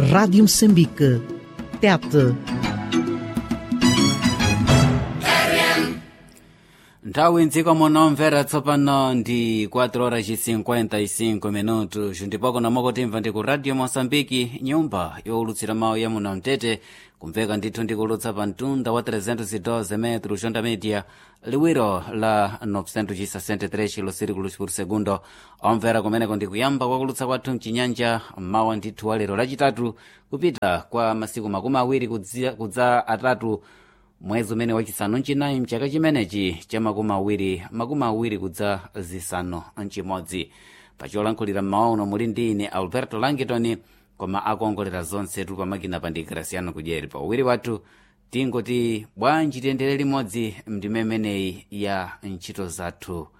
Rádio Moçambique. Tete. nthawi mdziko muno mvera tsopano ndi 4 horas 55 minutos ndipo kuno mokotimva ndi ku radio moçambike nyumba yowulutsira mawu ya muno mtete kumveka ndithu ndikulutsa pa mtunda wa 312 metro jonda media liwiro la 963 kilosirikulu por segundo omvera kumeneko ndikuyamba kwakulutsa kwathu mchinyanja mawa ndithu wa lero lachitatu kupita kwa masiku makumi awiri kudzi- kudza atatu mwezi umene wachisanu mchinayi mchaka chimenechi cha makumi awiri makumi awiri kudza zisanu mchimodzi pacholankhulira mmawa uno muli ndi ine alberto langitoni koma akuongolera zonsetu pamakina pa ndi graciano kudyeri pa uwiri wathu tingoti bwanji tiyendere limodzi mndime imeneyi ya ntchito zathu